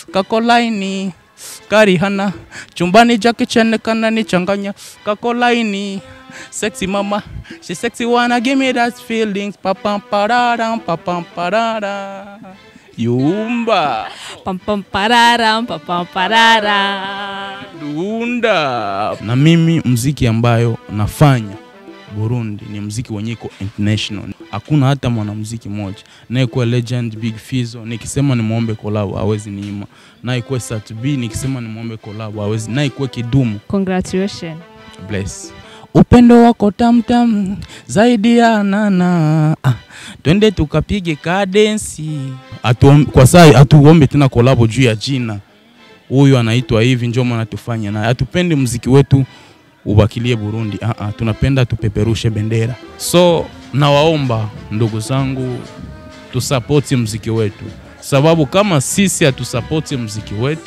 kakolaini karihana chumbani jake chenekana nichanganya kakolaini sexy mama she sexy wanna give me that feelings papam pararam papam parara yumba Pam pam pararam, pam pam parara. dunda na mimi mziki ambayo nafanya Burundi ni mziki wenye iko international. Hakuna hata mwanamuziki mmoja nayekuwa legend Big Fizzo, nikisema nimwombe collab hawezi niima, nayekuwa Sat B nikisema nimwombe collab hawezi, nayekuwa Kidumu Congratulations. bless upendo wako tamtam zaidi ya nana ah, twende tukapige kadensi Atuom, kwa saa hatuombe tena kolabo juu ya jina huyu anaitwa hivi njo maana tufanye naye hatupendi mziki wetu ubakilie Burundi ah, ah, tunapenda tupeperushe bendera so nawaomba ndugu zangu tusapoti mziki wetu sababu kama sisi hatusapoti mziki wetu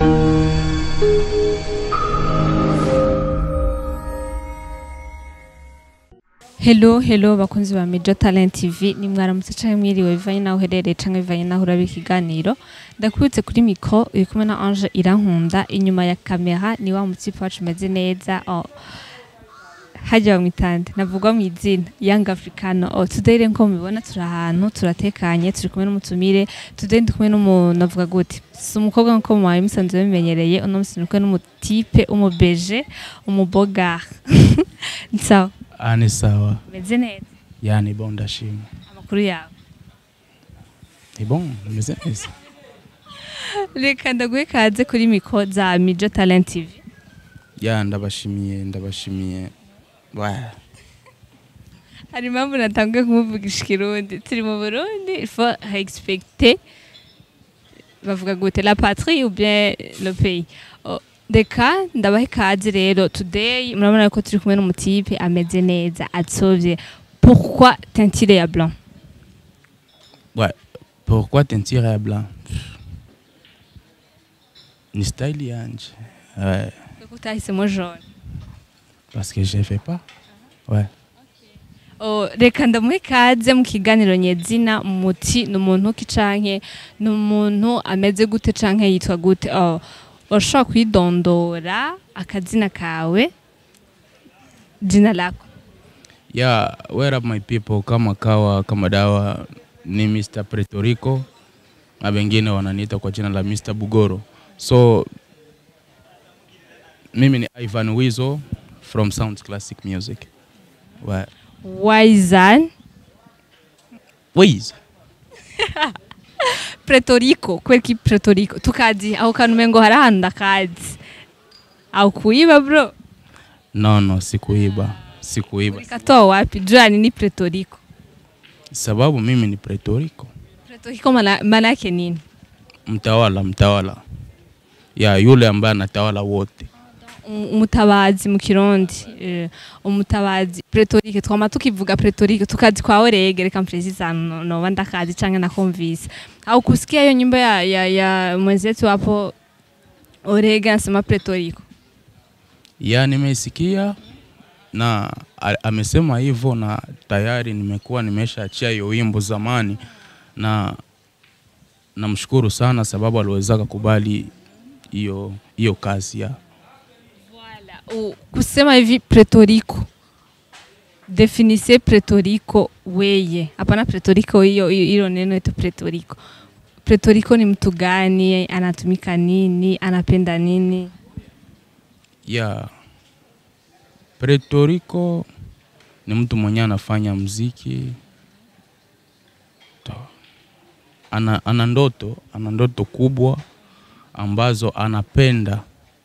Hello, hello bakunzi ba Major Talent TV ni mwaramutse canke mwiriwe bivanye naho uherereye canke bivanye naho uraba ikiganiro ndakubitse kuri mikro uri kumwe na Ange Irankunda inyuma ya kamera ni wa mutipe wacu umeze neza oh. hajya bamwitande navugwa mu izina Young Africano oh, today rero nko mubibona turi ahantu turatekanye turi kumwe n'umutumire today ndi kumwe n'umuntu navuga gute si umukobwa nkuko mwawe musanzwe bimenyereye uno musi ndi kumwe n'umutipe umubeje umuboga ni sawa ah, ni sawa umeze neza yani bon ndashima amakuru yawe ni bon nimeze neza reka ndaguhe kaze kuri miko za mijo talent tv ya ndabashimiye ndabashimiye Wa. hari impamvu natanguye kumuvugisha ikirundi turi mu burundi il faut respecter bavuga gute la patrie ou bien le pays Oh, reka ndabahe kaze rero today murabona ko turi kumwe n'umutipe ameze neza atsovye pourquoi teintire ya blanc Ouais. Pourquoi teinture ya blanc ni style yanje ouais. kuko utahisemo jaune parce que je fais pas ouais. Oh, reka ndamuhe kaze mu kiganiro nyezina muti ni umuntu ki canke ni umuntu ameze gute canke yitwa gute oh, urashobora kwidondora akazina kawe jina lako yeah, where up my people kama kawa kama dawa ni Mr. Puerto Rico na wengine wananiita kwa jina la Mr. Bugoro so mimi ni Ivan Wizo from Sounds Classic Music ouais. wizan Wiz pretorico kubera ki pretorico tukazi aho kantu umengo hari ahantu ndakazi aho kuyiba bro no no sikuiba sikuiba ulikatoa wapi juani ni pretorico sababu mimi ni Puerto Rico pretorico maana maana yake nini mtawala mtawala ya yule ambaye anatawala wote Um- umutabazi mu kirundi eh, umutabazi pretorike twama tukivuga pretorike tukazi kwa orege reka mprezisa no- noba ndakazi canke nakumvise au kusikia hiyo nyimbo ya, ya, ya mwenzetu hapo orege anasema pretoriko ya nimeisikia na a- amesema hivyo na tayari nimekuwa nimeshaachia hiyo wimbo zamani na namshukuru sana sababu aliwezaka kubali hiyo hiyo kazi ya U- kusema hivi pretoriko definise pretoriko weye hapana pretoriko hiyo hiyo- hilo neno ito pretoriko pretoriko ni mtu gani anatumika nini anapenda nini ya Puerto Rico ni mtu mwenye anafanya mziki To- ana, ana ndoto ana ndoto kubwa ambazo anapenda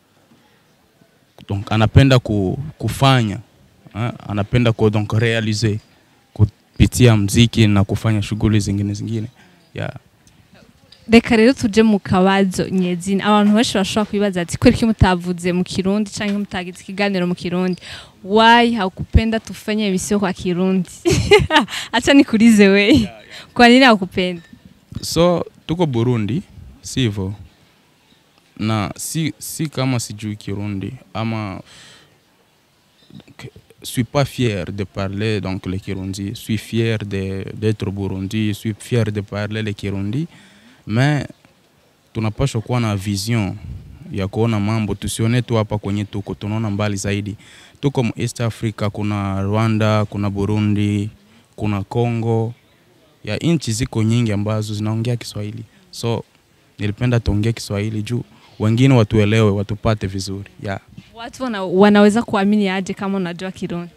donc, anapenda ku, kufanya eh, anapenda ku, donc realize kupitia mziki na kufanya shughuli zingine zingine yeah. reka rero tuje mu kabazo nyezina abantu benshi bashobora kwibaza ati kweli ki mutavuze mu kirundi canke mutagize ikiganiro mu kirundi why haukupenda tufanye visio kwa kirundi acha nikulize we kwa nini haukupenda so tuko Burundi sivyo na si, si kama sijui Kirundi ama donc, suis pas fier de parler donc le Kirundi suis fier de d'être Burundi suis fier de parler le Kirundi mais tunapaswa kuwa na vision ya kuona mambo, tusione tu hapa kwenye tuko, tunaona mbali zaidi. Tuko mu East Africa, kuna Rwanda, kuna Burundi, kuna Congo, ya nchi ziko nyingi ambazo zinaongea Kiswahili, so nilipenda tuongee Kiswahili juu wengine watuelewe, watupate vizuri yeah. Watu wana, wanaweza kuamini aje kama unajua Kirundi?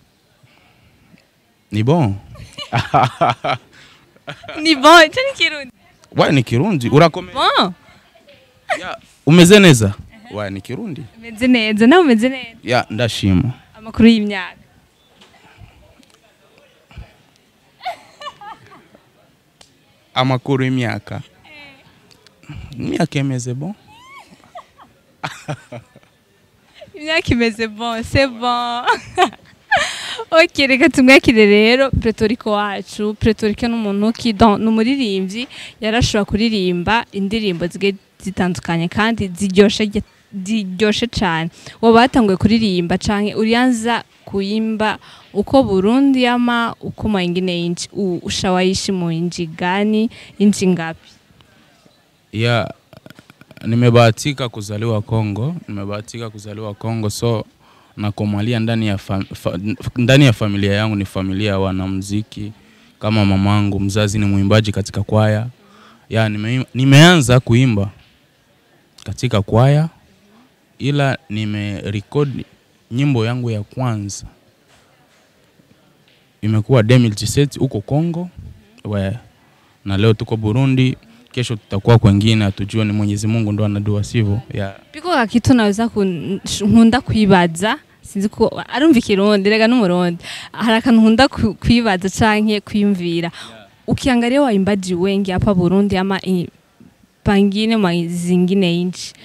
Ni bon Ni bon, ico ni Kirundi. wa ni Kirundi urakome Bon, ya umeze neza wa ni Kirundi umeze neza nawe umeze neza. ya ndashima Amakuru y'imyaka. amakuru y'imyaka imyaka imeze bon Imyaka imeze bon, c'est bon. ok, reka tumwakire rero Pretoriko wacu. Pretoriko ni umuntu ki don ni umuririmbyi yarashobora kuririmba indirimbo zigiye zitandukanye kandi ziryoshe ge- ziryoshe cyane. Waba watanguye kuririmba canke urianza kuimba uko Burundi ama uko mwingine inchi u- ushawaishi mu inchi gani inchi ngapi? ya nimebahatika kuzaliwa Kongo, nimebahatika kuzaliwa Kongo, so nakomalia ndani ya, fam, fa, ndani ya familia yangu ni familia ya wanamuziki kama mamangu mzazi ni mwimbaji katika kwaya ya nime, nimeanza kuimba katika kwaya, ila nimerekodi nyimbo yangu ya kwanza imekuwa 2017 huko Kongo we, na leo tuko Burundi kesho tutakuwa kwengine, hatujua ni Mwenyezi Mungu ndo anajua, sivyo? Yeah. Piko ka kitu naweza kun- sh- nkunda kwibaza sinzi ko arumva ikirundi rega n'umurundi hari akantu nkunda ku- kwibaza canke kwiyumvira ukiangalia waimbaji wengi hapa Burundi ama i- pangine mwa zingine inchi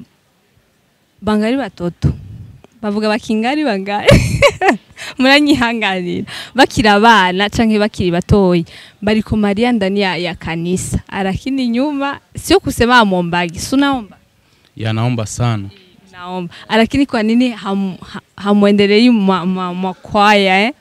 bangali batoto bavuga bakingari bangali muranyihanganira bakiri abana canke bakiri batoyi bari ku Maria ndani ya, ya kanisa arakini nyuma sio kusema amombagi sunaomba Ya, naomba sana naomba lakini kwa nini ham, ha- hamwendelei mwa, mwa, mwa kwaya eh?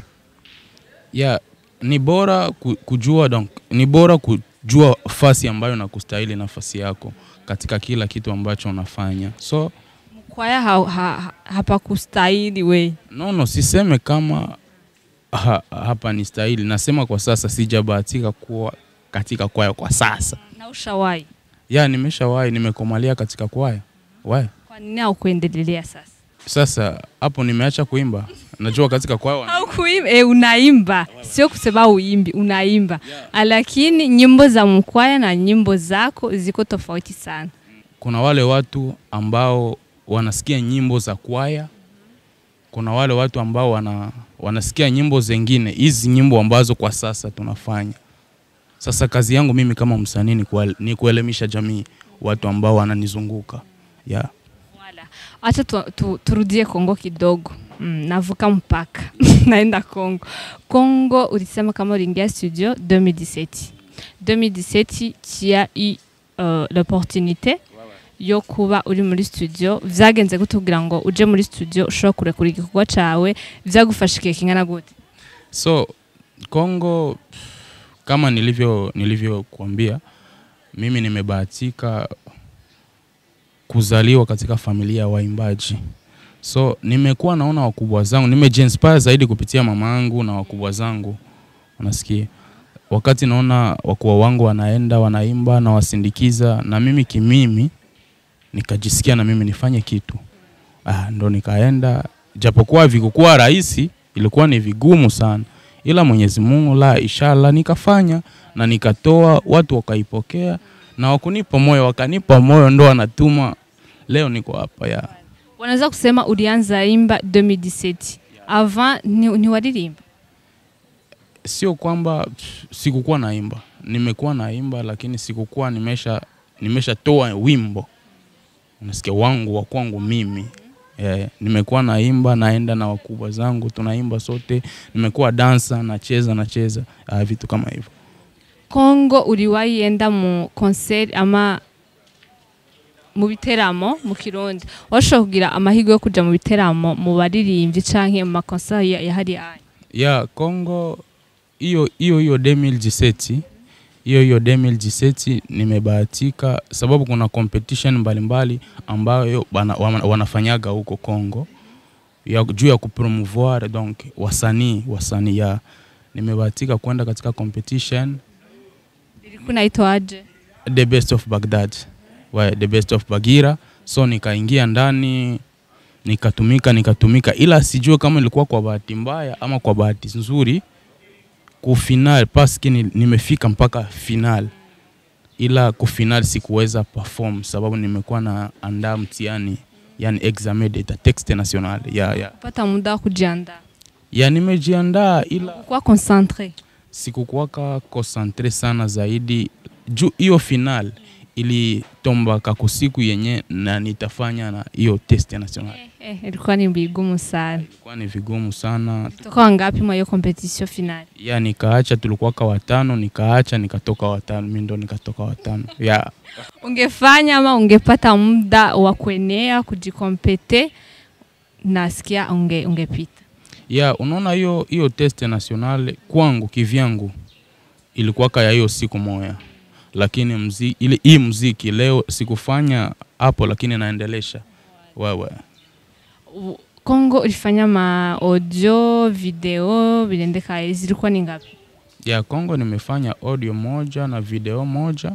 ya ni bora ku- kujua donc, ni bora kujua fasi ambayo nakustahili nafasi yako katika kila kitu ambacho unafanya so kwaya ha, ha, ha, hapakustahili we no, no siseme kama ha, hapa ni stahili, nasema kwa sasa sijabahatika kuwa katika kwaya kwa sasa. na ushawahi Ya nimeshawahi, nimekomalia katika kwaya wae. kwa nini haukuendelea sasa Sasa hapo nimeacha kuimba, najua katika kwaya wana- haukuimba eh, unaimba sio kusema uimbi unaimba lakini nyimbo za mkwaya na nyimbo zako ziko tofauti sana kuna wale watu ambao wanasikia nyimbo za kwaya, kuna wale watu ambao wana, wanasikia nyimbo zengine, hizi nyimbo ambazo kwa sasa tunafanya. Sasa kazi yangu mimi kama msanii ni, kuel, ni kuelimisha jamii, watu ambao wananizunguka yeah. Wala. Acha tu, tu, turudie Kongo kidogo. Mm, navuka mpaka naenda Kongo. Kongo ulisema kama uliingia studio 2017. 2017 tu as eu uh, l'opportunité yo kuba uri muri studio vyagenze gute kugira ngo uje muri studio ushobora kurekura igikorwa cawe vyagufasha igihe kingana gute So Kongo kama nilivyo nilivyokuambia, mimi nimebahatika kuzaliwa katika familia ya waimbaji. So nimekuwa naona wakubwa zangu, nimejiinspire zaidi kupitia mama yangu na wakubwa zangu, unasikia. Wakati naona wakubwa wangu wanaenda wanaimba na wasindikiza, na mimi kimimi nikajisikia na mimi nifanye kitu. Ah, ndo nikaenda, japokuwa vikukuwa rahisi, ilikuwa ni vigumu sana, ila Mwenyezi Mungu la inshallah nikafanya na nikatoa, watu wakaipokea na wakunipa moyo, wakanipa moyo, ndo wanatuma leo niko hapa ya wanaweza kusema ulianza imba 2017 avant ni, ni walirimba sio kwamba pff, sikukuwa naimba, nimekuwa naimba, lakini sikukuwa nimesha nimeshatoa wimbo, unasikia wangu wa kwangu mimi yeah, nimekuwa naimba, naenda na wakubwa zangu tunaimba sote, nimekuwa dansa, nacheza nacheza, uh, vitu kama hivyo. Kongo uliwahi enda mu concert ama mu biteramo mu Kirundi washobora kugira amahirwe yo kuja mu biteramo mu baririmbyi canke mu makonsert ya, ya hariya ya Kongo hiyo hiyo hiyo 2017 hiyo hiyo hiyo 2017 nimebahatika sababu kuna competition mbalimbali ambayo bana, wana- wanafanyaga huko Congo ya juu ya kupromouvoir donc wasanii wasanii ya nimebahatika kwenda katika competition ilikuwa inaitwa aje the best of Baghdad wa the best of Bagira so nikaingia ndani nikatumika nikatumika ila sijue kama ilikuwa kwa bahati mbaya ama kwa bahati nzuri kufinal paski ni, nimefika mpaka final ila kufinal sikuweza perform sababu nimekuwa na andaa mtihani yani examen d'etat texte national ya, ya, kupata muda wa kujiandaa ya nimejiandaa ila kuwa concentre sikukuwaka concentre sana zaidi juu hiyo final ilitombaka kusiku yenye na nitafanya na hiyo test national eh, ilikuwa ni vigumu sana ilikuwa ni vigumu sana toka wangapi mwa hiyo competition finali ya nikaacha tulikuwaka watano nikaacha nikatoka watano mi ndo nikatoka watano ya ungefanya ama ungepata muda wa kuenea kujikompete nasikia unge, ungepita ya unaona hiyo hiyo test national kwangu kivyangu ilikuwaka ya hiyo siku moya lakini mzi, ile hii mziki leo sikufanya hapo lakini naendelesha wewe U- Kongo ulifanya ma audio video viliendeka zilikuwa ni ngapi ya Kongo nimefanya audio moja na video moja.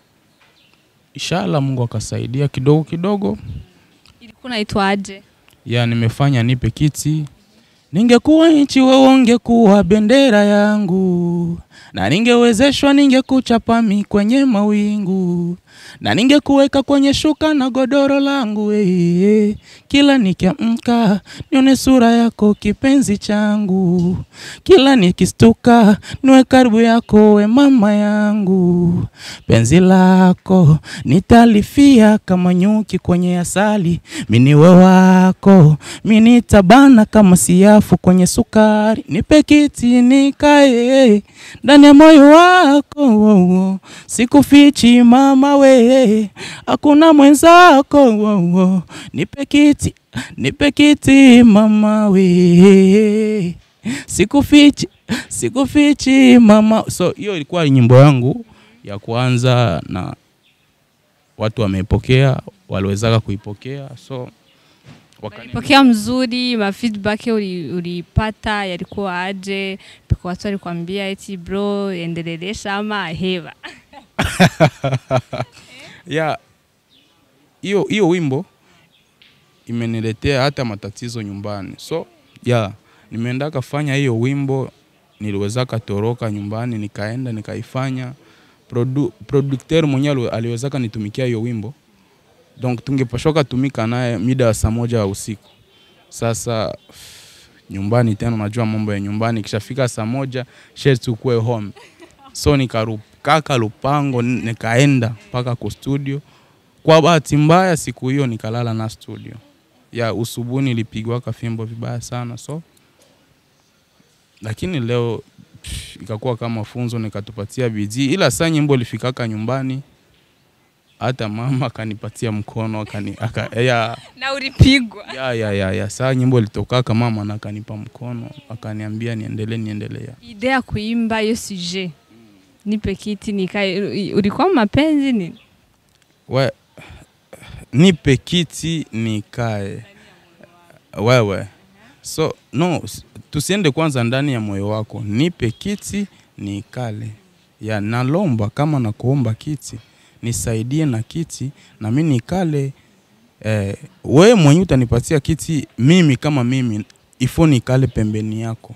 Inshallah Mungu akasaidia kidogo kidogo. ilikuwa naitwa aje Ya nimefanya nipe kiti. Ningekuwa nchi wewe ungekuwa bendera yangu, na ningewezeshwa ningekuchapa mi kwenye mawingu, na ningekuweka kwenye shuka na godoro langu eh, kila nikiamka nione sura yako kipenzi changu, kila nikistuka niwe karibu yako we mama yangu, penzi lako nitalifia kama nyuki kwenye asali, miniwe wako minitabana kama siafu kwenye sukari, nipe kiti nikae ndani ya moyo wako, wo, wo. sikufichi mama we, hakuna mwenzako, wo, wo. nipe kiti, nipe kiti mama we, sikufichi, sikufichi mama. So hiyo ilikuwa nyimbo yangu ya kwanza na watu wameipokea, waliwezaka kuipokea so wakani pokea mzuri ma feedback uli- ulipata yalikuwa aje piko watu walikwambia eti bro endelelesha ama heva ya hiyo hiyo wimbo imeniletea hata matatizo nyumbani so ya nimeenda kafanya hiyo wimbo niliweza katoroka nyumbani nikaenda nikaifanya Produ, producteur mwenyewe aliwezaka nitumikia hiyo wimbo donc tungepashoka tumika naye mida ya saa moja ya usiku sasa nyumbani tena unajua mambo ya nyumbani ikishafika saa moja shes tukue home so nikarukaka lupango n- nikaenda mpaka ku studio kwa bahati mbaya siku hiyo nikalala na studio ya usubuhi nilipigwaka fimbo vibaya sana so lakini leo pff, ikakuwa kama funzo nikatupatia bidii ila saa nyimbo lifikaka nyumbani hata mama akanipatia mkono akani, aka, ya, na ulipigwa ya, ya, ya, ya. saa nyimbo litokaka mama na akanipa mkono akaniambia niendelee niendelea ide ya kuimba hiyo suje nipe kiti nikae ulikuwa mapenzi ni we nipe kiti nikae wewe so no s- tusiende kwanza ndani ya moyo wako nipe kiti nikale ya nalomba kama nakuomba kiti nisaidie na kiti na mi nikale eh, we mwenye utanipatia kiti mimi kama mimi ifo nikale pembeni yako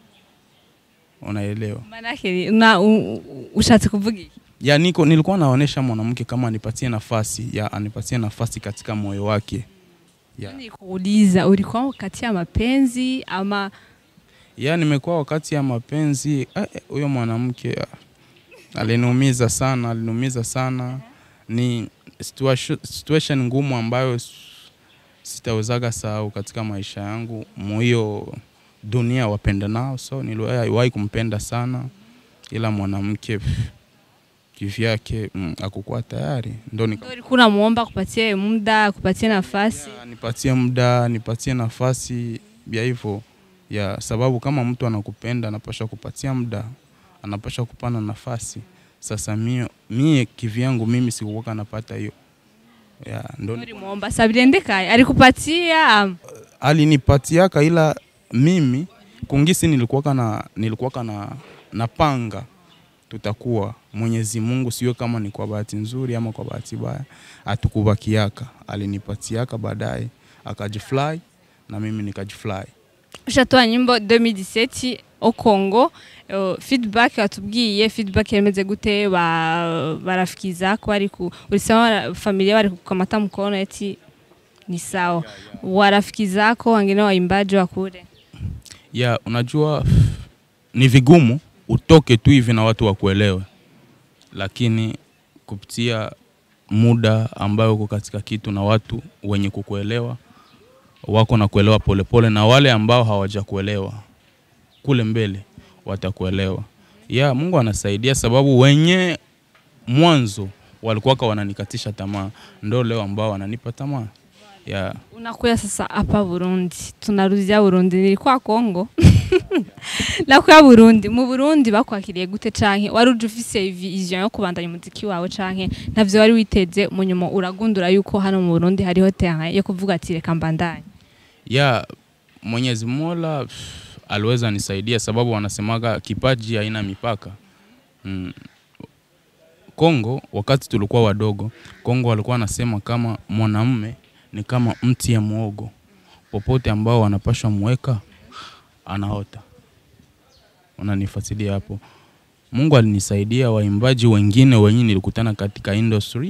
unaelewa manake na u- u- ushatse kuvuga iki ya niko nilikuwa naonesha mwanamke kama anipatie nafasi ya anipatie nafasi katika moyo wake ya, nikuuliza ulikuwa kati ya mapenzi ama ya nimekuwa wakati ya mapenzi eh, eh, huyo mwanamke ah, aliniumiza sana aliniumiza sana ni situation, situation ngumu ambayo s- sitawezaga sahau katika maisha yangu muhiyo dunia wapenda nao so niliwahi kumpenda sana ila mwanamke pff, kivyake mm, akukuwa tayari ndo nika Ndio ulikuwa unamuomba kupatie muda kupatie nafasi Ya, nipatie muda nipatie nafasi ya hivyo ya sababu kama mtu anakupenda anapasha kupatia muda anapasha kupana nafasi Sasa mie, mie kivyangu mimi sikuwaka napata hiyo ya, ndo ulimwomba sabiendekaye alikupatia am- alinipatiaka ila mimi kungisi nilikuwaka na nilikuwaka na napanga tutakuwa Mwenyezi Mungu sio kama ni kwa bahati nzuri ama kwa bahati mbaya, atukubakiaka alinipatiaka baadaye akajifly na mimi nikajifly. ushatoa nyimbo 2017 au Congo uh, feedback watubwiye feedback yameze gute ba barafiki zako bari ku ulisema wara- familia bari kukamata mkono eti ni sawa warafiki zako wengine waimbaji wa kule ya unajua ni vigumu utoke tu hivi na watu wakuelewe, lakini kupitia muda ambayo uko katika kitu na watu wenye kukuelewa wako na kuelewa polepole, na wale ambao hawajakuelewa kule mbele watakuelewa. Ya Mungu anasaidia, sababu wenye mwanzo walikuwaka wananikatisha tamaa, ndo leo ambao wananipa tamaa ya unakuya sasa hapa Burundi tunarudia Burundi nilikuwa Congo nakuya Burundi mu Burundi bakwakiriye gute canke wari uje ufise vision yo kubandanya umuziki wawe canke ntavyo wari witeze mu nyuma uragundura yuko hano mu Burundi hariho terrain yo kuvuga ati reka mbandanye ya Mwenyezi Mola pff, aliweza nisaidia, sababu wanasemaga kipaji haina mipaka mm. Kongo wakati tulikuwa wadogo, Kongo walikuwa wanasema kama mwanamume ni kama mti ya muogo, popote ambao wanapashwa mweka anaota. Unanifuatilia hapo. Mungu alinisaidia, waimbaji wengine wenye nilikutana katika industry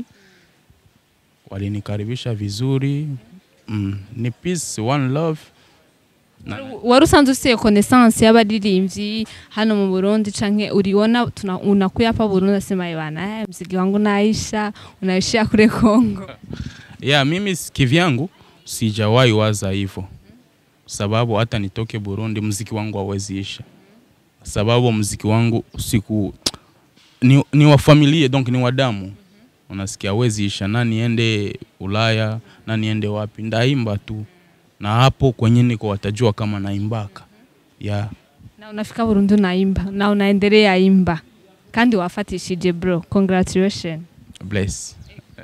walinikaribisha vizuri mm. Ni peace one love na, wari usanzwe ufise connaissance y'abaririmbyi hano mu Burundi canke uriona tuna- unakuya hapa Burundi nasema bana eh, mziki wangu naisha unaishia kule Kongo ya mimi s- kivyangu sijawahi waza hivyo, sababu hata nitoke Burundi mziki wangu hauwezi isha, sababu mziki wangu siku ni, ni wa familia donc ni wa damu, unasikia hauwezi isha, na niende Ulaya na niende wapi, ndaimba tu, na hapo kwenye niko watajua kama naimbaka ya na unafika Burundi unaimba na unaendelea imba kandi wafatishije bro congratulations bless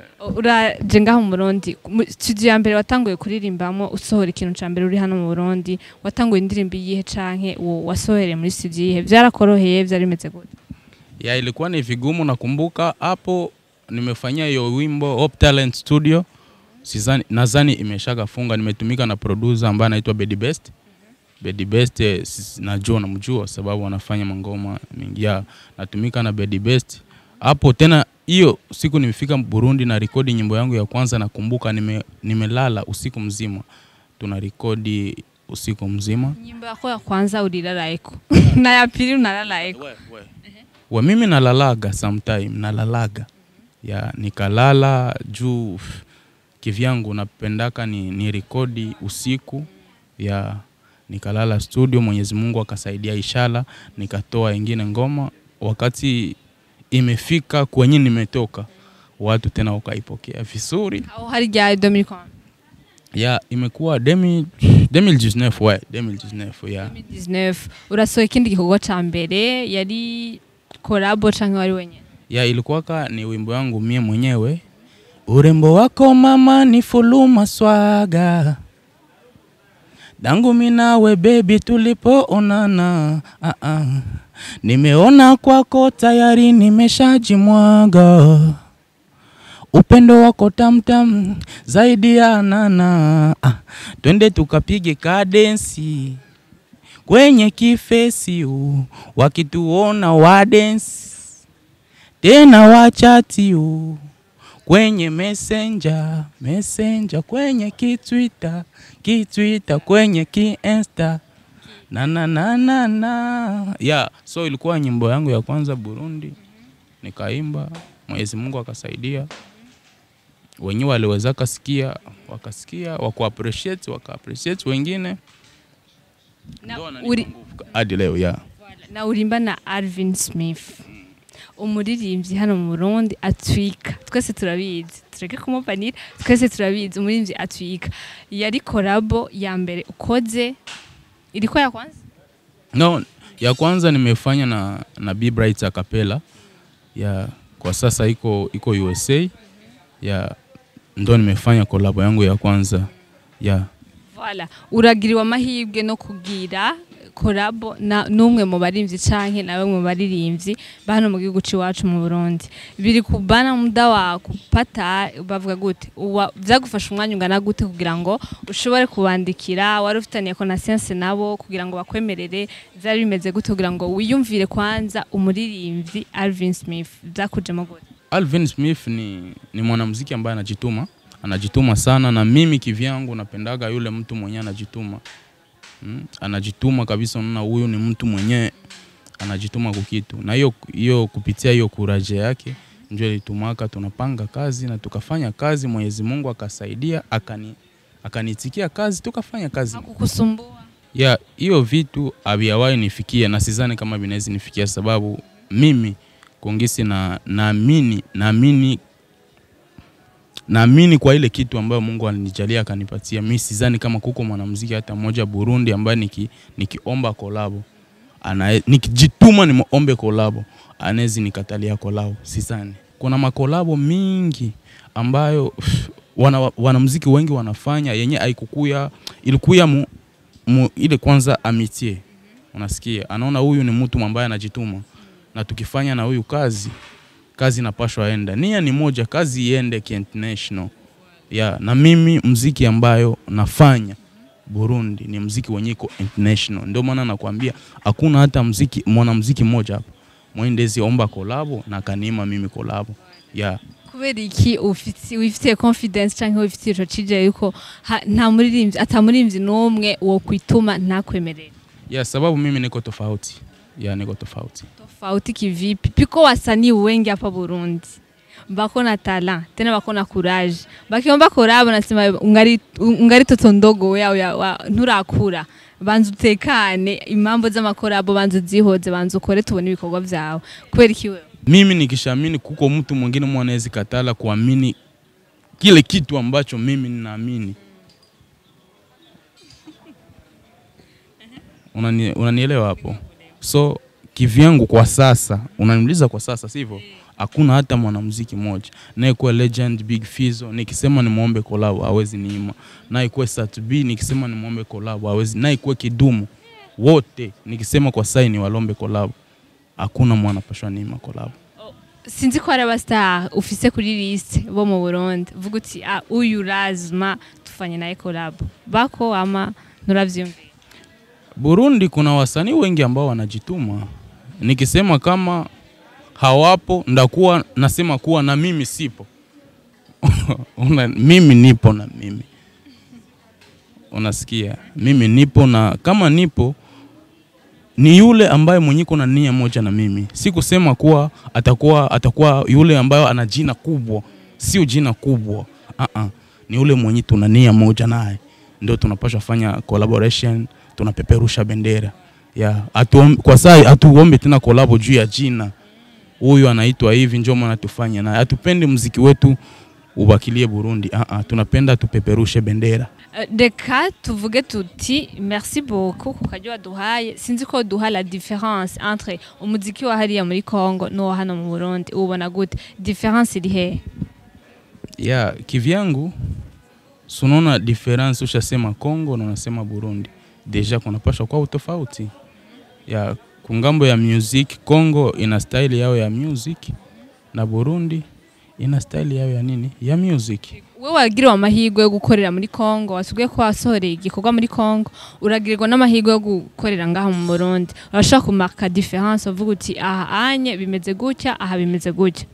uraje ngaho mu Burundi Mu- studio ya mbere watanguye kuririmbamo usohora ikintu ca mbere uri hano mu Burundi watanguye indirimbo iyihe canke wo- wasohereye muri studio iyihe vyarakoroheye vyari bimeze gute ya ilikuwa ni vigumu. Nakumbuka hapo nimefanyia hiyo wimbo Hope Talent Studio, sizani nadhani imeshaga funga. Nimetumika na producer ambaye anaitwa Bedi Best. Bedi Best eh, sis- najua namjua sababu anafanya mangoma mingi. Ya natumika na Bedi Best hapo tena. Hiyo siku nimefika Burundi na rekodi nyimbo yangu ya kwanza, nakumbuka nime, nimelala usiku mzima, tuna rekodi usiku mzima nyimbo yako ya kwanza ulilalaeko na ya pili unalalaeko we mimi nalalaga sometime nalalaga ya nikalala juu f- kivyangu napendaka ni, ni rekodi usiku ya nikalala studio Mwenyezi Mungu akasaidia ishala nikatoa ingine ngoma wakati imefika kwenye nimetoka watu tena wakaipokea vizuri aho hari rya 2015 ya imekuwa demi 2019 we 2019 ya 2019 urasohoye ikindi gikorwa ca mbere yari collabo canke wari wenyene ya ilikuwaka ni wimbo wangu mie mwenyewe urembo wako mama ni fuluma swaga dangu minawe bebi tulipoonana ah -ah. nimeona kwako tayari nimeshajimwaga upendo wako tamtam zaidi ya nana ah. twende tukapige kadensi kwenye kifesi u wakituona wadensi tena wachati u kwenye messenger messenger kwenye kitwita kitwita kwenye kiinsta na na na na na yeah, so ilikuwa nyimbo yangu ya kwanza Burundi, nikaimba, Mwenyezi Mungu akasaidia, wenyewe waliweza kasikia, wakasikia, waku appreciate, waka appreciate wengine, Na ndio wananipa uri- nguvu hadi leo yeah. na urimba na Alvin Smith umuririmbyi hano mu Burundi atwika twese turabizi tureke kumupanira twese turabizi umuririmbyi atwika yari collabo ya mbere ukoze ilikuwa ya kwanza No, ya kwanza nimefanya na, na B Bright a cappella ya kwa sasa iko iko USA ya ndo nimefanya kolabo yangu ya kwanza ya Voilà. uragiriwe amahirwe no kugira korabo na n'umwe mu barimvyi canke nawe mu baririmbyi bano mu gihugu c'iwacu mu Burundi biri kubana muda wa kupata bavuga gute Uwa- vyagufasha umwanya ungana gute kugira ngo ushobore kubandikira wari ufitaniye connaissance nabo kugira ngo bakwemerere vyari bimeze gute kugira ngo wiyumvire kwanza umuririmbyi Alvin Smith vyakujemo gute Alvin Smith ni, ni mwanamuziki ambaye anajituma anajituma sana, na mimi kivyangu napendaga yule mtu mwenyewe anajituma mm, anajituma kabisa. Unaona huyu ni mtu mwenyewe anajituma kukitu, na hiyo hiyo kupitia hiyo kuraje yake ndio ilitumaka tunapanga kazi na tukafanya kazi. Mwenyezi Mungu akasaidia akani akanitikia kazi, tukafanya kazi hakukusumbua ya hiyo vitu havijawahi nifikia na sidhani kama vinaweza nifikia, sababu mimi kongisi na naamini naamini naamini kwa ile kitu ambayo Mungu alinijalia akanipatia. Mimi sidhani kama kuko mwanamuziki hata mmoja Burundi ambaye niki, nikiomba kolabo ana nikijituma nimuombe kolabo anawezi nikatalia kolabo, sidhani. Kuna makolabo mingi ambayo wana, wanamuziki wengi wanafanya yenye haikukuya ilikuya mu, mu, ile kwanza amitie, unasikia, anaona huyu ni mtu ambaye anajituma, na tukifanya na huyu kazi kazi inapashwa enda, nia ni moja, kazi iende international ya na mimi mziki ambayo nafanya Burundi ni mziki wenye iko international. Ndio maana nakwambia hakuna hata mziki mwanamziki mmoja hapa mwendezi omba kolabo na kanima mimi kolabo ya kubera iki ufiti- wifitiye confidence canke wifitiye ico cije yuko ha- nta muririmbyi ata muririmbyi n'umwe wo kwituma ntakwemerera ya sababu mimi niko tofauti ya niko tofauti tofauti kivipi piko wasanii wengi hapa Burundi bako na talent tena bako na courage bakiomba korabo nasema ungari ungari toto ndogo we au ya- wa- nturakura banza utekane impambo z'amakorabo banza uzihoze banza ukore tubone ibikorwa vyawe kubera iki wewe mimi nikishaamini kuko mtu mwingine mwanawezi katala kuamini kile kitu ambacho mimi ninaamini. Unani, unanielewa hapo? So kivyangu kwa sasa, unaniuliza kwa sasa, sivyo? Hakuna hata mwanamuziki mmoja naye kuwa legend Big Fizzo, nikisema nimwombe collab hawezi niima, naye kuwa Sat B, nikisema nimwombe collab hawezi, naye kuwa Kidumu, wote nikisema kwa sai ni walombe collab, hakuna mwana pashwa niima collab. sinzi ko hari abastar ufise kuri liste bo mu Burundi vuga uti ah uyu lazima tufanye naye collab bako ama nuravyumvira Burundi kuna wasanii wengi ambao wanajituma. Nikisema kama hawapo, ndakuwa nasema kuwa na mimi sipo. Una, mimi nipo na mimi, unasikia, mimi nipo na kama nipo ni yule ambaye mwenye kuna nia moja na mimi. Si kusema kuwa atakuwa atakuwa yule ambaye ana jina kubwa, sio jina kubwa. Uh -uh. Ni yule mwenye tuna nia moja naye, ndio tunapaswa fanya collaboration, tunapeperusha bendera ya atuom, kwa saa hatuombe tena kolabo juu ya jina, huyu anaitwa hivi, njoo maana tufanye naye. Hatupendi mziki wetu ubakilie Burundi. Uh -uh. Tunapenda tupeperushe bendera. Eh, reka tuvuge tuti merci beaucoup ku karyo waduhaye sinzi ko duha la différence entre umuziki wa hariya muri Congo n'uwa hano mu Burundi ubona gute différence iri hehe ya kivyangu sunaona difference ushasema Kongo na unasema Burundi, deja kunapasha kwa utofauti ya kungambo ya music. Kongo ina style yao ya music na Burundi ina style yao ya nini ya music. we wagiriwe amahirwe yo gukorera muri Congo wasubiye ko wasohoreye igikorwa muri Congo uragirirwa n'amahirwe yo gukorera ngaha mu Burundi urashobora kumarka différence uvuga uti aha anye bimeze gutya aha bimeze gutya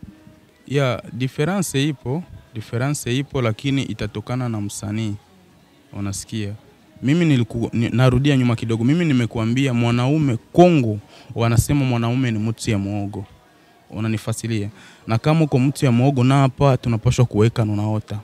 ya difference ipo, difference ipo, lakini itatokana na msanii. Unasikia, mimi niliku, ni, narudia nyuma kidogo. Mimi nimekuambia mwanaume Kongo wanasema mwanaume ni mtu ya muogo, unanifasilia. Na kama uko mtu ya muogo, na hapa tunapaswa kuweka nunaota,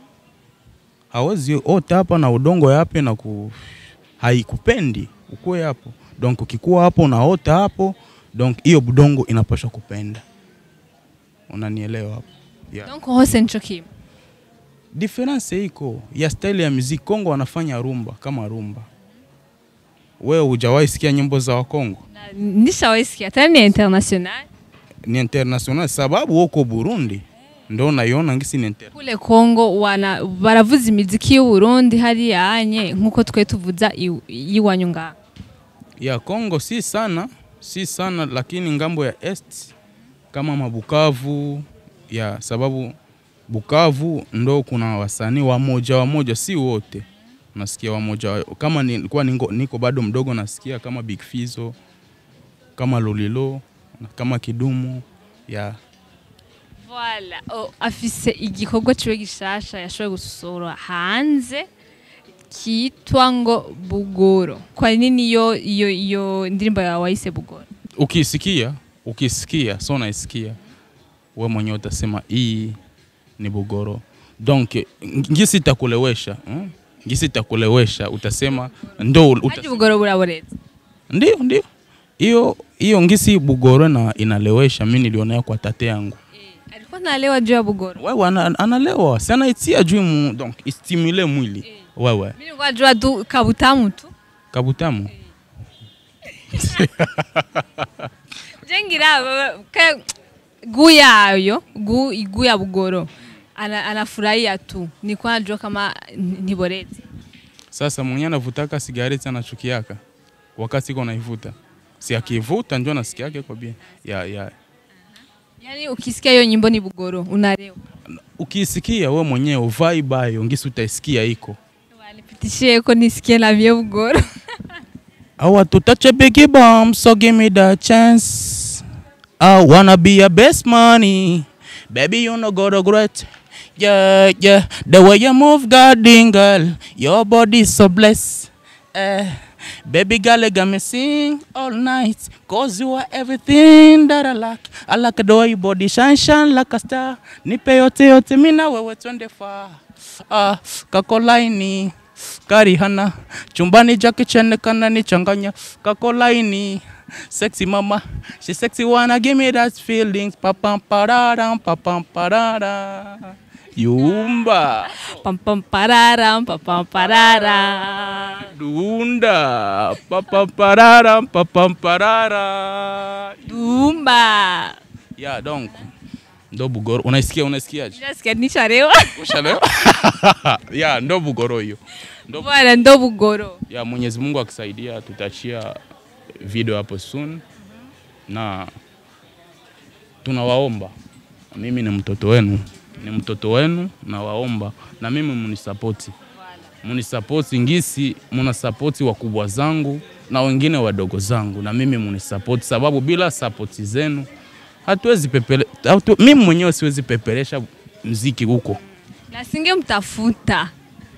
hawezi ota hapa na udongo yape na ku haikupendi ukue hapo, donc ukikuwa hapo unaota hapo, donc hiyo budongo inapaswa kupenda unanielewa hapo yeah. donc hose nico kimwe Difference iko ya style ya muziki. Kongo wanafanya rumba kama rumba. Wewe hujawahi sikia nyimbo za Wakongo? Na- nishawahi sikia tena ni international ni international sababu woko Burundi ndo naiona ngisi ni inter kule Kongo wana baravuza imiziki y'u Burundi hariya anye nkuko twe tuvuza iw- iwanyu ngaha ya Kongo si sana si sana, lakini ngambo ya est kama mabukavu ya sababu Bukavu ndo kuna wasanii wamoja wamoja, si wote nasikia wamoja wa- kama nilikuwa niko, niko bado mdogo nasikia kama Big Fizzo kama Lolilo kama Kidumu ya Voilà. Oh, afise igikorwa ciwe gishasha yashoboye gusohora hanze kitwa ngo Bugoro. Kwa nini iyo iyo iyo ndirimbo yawe wayise Bugoro? ukisikia ukisikia so naisikia we mwenyewe utasema hii ni Bugoro. Donc ngisi itakulewesha mm? ngisi itakulewesha utasema ndo Haji uta, Bugoro buraboreza. ndio ndio hiyo hiyo ngisi Bugoro na inalewesha. Mimi nilionea kwa tate yangu Alikuwa nalewa juu ya Bugoro. wewe ana, analewa sana itia juu mu, donc istimule mwili wewe Mimi nilikuwa najua tu kabutamu tu. kabutamu Jengira baba- ka guu yayo guu guu ya Bugoro. Ana, anafurahia tu. Nilikuwa najua kama ni- ni borezi. Sasa mwenye anavutaka sigareti anachukiaka wakati iko naivuta, si akivuta njo nasikiake kwa bia ya, ya. Yaani ukisikia hiyo nyimbo ni Bugoro unalewa. Ukisikia we mwenyewe vibe ayo ngisi utaisikia iko Wanipitishie ko nisikie na vya Bugoro. I want to touch a biggie bomb, so give me the chance. I wanna be your best money. Baby, you know got a great. Yeah, yeah. The way you move, goddamn girl. Your body so blessed. Eh, baby girl, you got me sing all night. Cause you are everything that I like. I like the way your body shine, shine like a star. Nipe yote yote, mina wewe twende far. Ah, kakolaini karihana chumbani jake chene kana ni changanya kakolaini sexy mama she sexy wanna give me that feelings papam parara papam parara yumba Pam pam pararam pam pam parara. dunda papam parara papam parara Dumba. ya donc ndo bugoro unaisikia unaisikiaje Nasikia nisharewa. ushalewa ya ndo bugoro hiyo ndo Bwana ndo Bugoro. ya Mwenyezi Mungu akisaidia tutachia video hapo soon, na tunawaomba, mimi ni mtoto wenu, ni mtoto wenu, nawaomba na mimi munisapoti, munisapoti ngisi, munasapoti wakubwa zangu na wengine wadogo zangu, na mimi munisapoti, sababu bila sapoti zenu hatuwezi pepele, hatu, mimi mwenyewe siwezi peperesha mziki huko Na singemtafuta.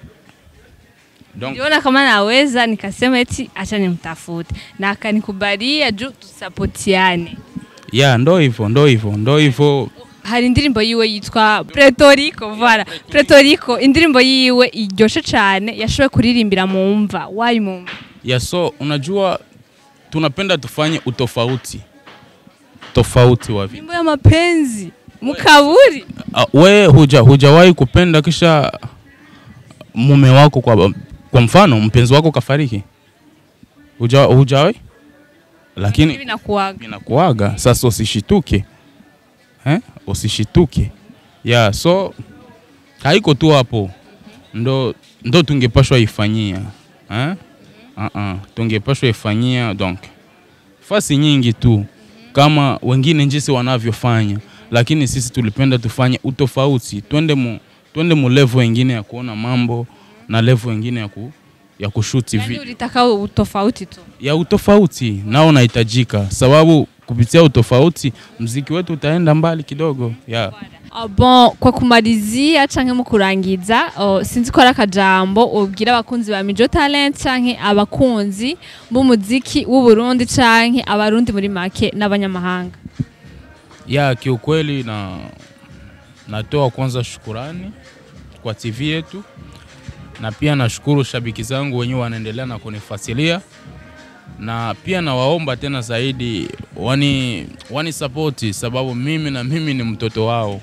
donc Niliona kama naweza nikasema eti acha nimtafute. Na akanikubalia juu tusapotiane. ya ndo hivyo, ndo hivyo, ndo hivyo hari indirimbo yiwe yitwa Pretorico voilà Pretorico indirimbo yiwe iryoshe cyane yashoboye kuririmbira mu mva wayi mu mva ya so unajua tunapenda tufanye utofauti tofauti wa vitu. indirimbo ya mapenzi mukaburi Uh, we huja hujawahi kupenda kisha mume wako kwa, kwa mfano mpenzi wako kafariki huja, hujawahi lakini hivi nakuaga inakuaga sasa usishituke eh? usishituke ya so haiko tu hapo ndo, ndo tungepashwa ifanyia eh? uh-uh. tungepashwa ifanyia donc fasi nyingi tu kama wengine jinsi wanavyofanya lakini sisi tulipenda tufanye utofauti twende mu, twende mu level wengine ya kuona mambo na level wengine ya, ku, ya kushuti yani video ulitaka utofauti tu ya utofauti nao unahitajika, sababu kupitia utofauti mziki wetu utaenda mbali kidogo ya Ah, bon kwa kumalizia canke mu kurangiza oh, sinzi ko ari akajambo ubwira abakunzi ba Mijo Talent canke abakunzi b'umuziki w'u Burundi canke abarundi muri make n'abanyamahanga ya kiukweli, na natoa kwanza shukurani kwa TV yetu, na pia nashukuru shabiki zangu wenyewe wanaendelea na kunifasilia, na pia nawaomba tena zaidi wani, wani sapoti sababu mimi na mimi ni mtoto wao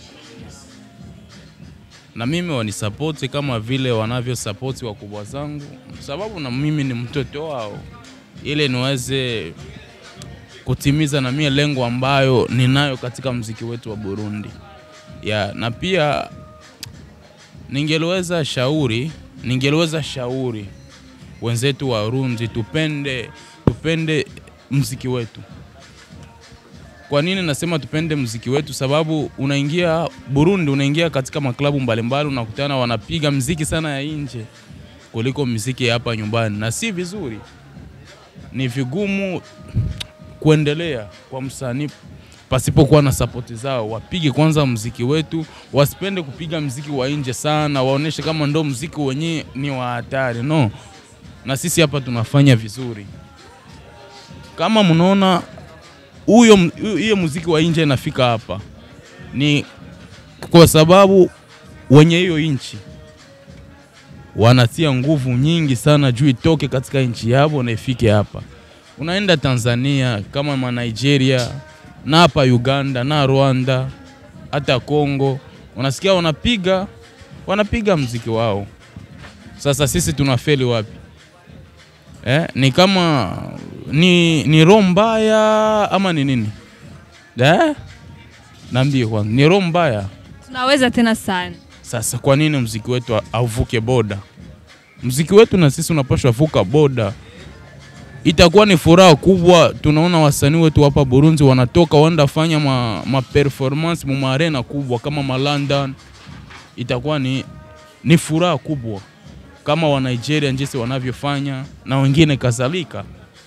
na mimi wanisapoti kama vile wanavyosapoti wakubwa zangu, sababu na mimi ni mtoto wao, ili niweze kutimiza na mie lengo ambayo ninayo katika mziki wetu wa Burundi ya na pia ningeliweza shauri ningeliweza shauri wenzetu wa Burundi tupende tupende mziki wetu. Kwa nini nasema tupende mziki wetu? Sababu unaingia Burundi, unaingia katika maklabu mbalimbali, unakutana wanapiga mziki sana ya nje kuliko mziki ya hapa nyumbani, na si vizuri. Ni vigumu kuendelea kwa msanii pasipokuwa na sapoti zao. Wapige kwanza mziki wetu, wasipende kupiga mziki wa nje sana, waoneshe kama ndo mziki wenyewe ni wa hatari. No, na sisi hapa tunafanya vizuri. Kama mnaona huyo hiyo muziki wa nje inafika hapa, ni kwa sababu wenye hiyo nchi wanatia nguvu nyingi sana juu itoke katika nchi yao na ifike hapa. Unaenda Tanzania kama ma Nigeria na hapa Uganda na Rwanda hata Kongo, unasikia wanapiga wanapiga mziki wao. Sasa sisi tunafeli wapi? Eh, ni kama ni, ni roho mbaya ama ni nini? Eh? Naambie kwanza, ni roho mbaya. tunaweza tena sana Sasa kwa nini mziki wetu auvuke boda? Mziki wetu na sisi unapaswa vuka boda. Itakuwa ni furaha kubwa. Tunaona wasanii wetu hapa Burundi wanatoka wanda fanya ma, ma performance mu arena kubwa kama ma London. Itakuwa ni, ni furaha kubwa kama wa Nigeria jinsi wanavyofanya na wengine kadhalika.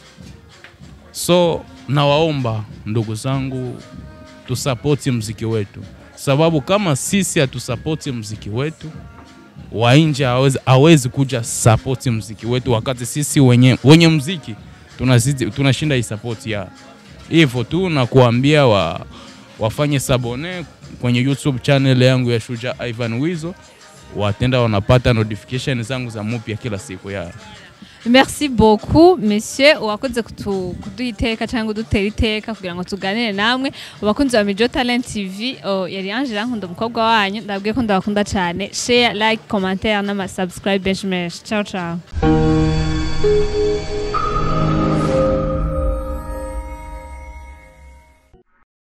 So nawaomba ndugu zangu tusapoti mziki wetu, sababu kama sisi hatusapoti mziki wetu, wa nje hawezi, hawezi kuja sapoti mziki wetu, wakati sisi wenye, wenye mziki tunazidi, tunashinda hii sapoti ya hivyo tu, na kuambia wa, wafanye sabone kwenye YouTube channel yangu ya Shujaa Ivan Wizo, watenda wanapata notification zangu za mupya kila siku ya merci beaucoup monsieur wakoze kutu- kuduha iteka cyangwa udutera iteka kugira ngo tuganire namwe abakunzi ba Mijo Talent TV oh, yari Ange Rankunda umukobwa wanyu ndabwiye ko ndabakunda cyane share like commentaire n'ama subscribe benshi menshi ciao ciao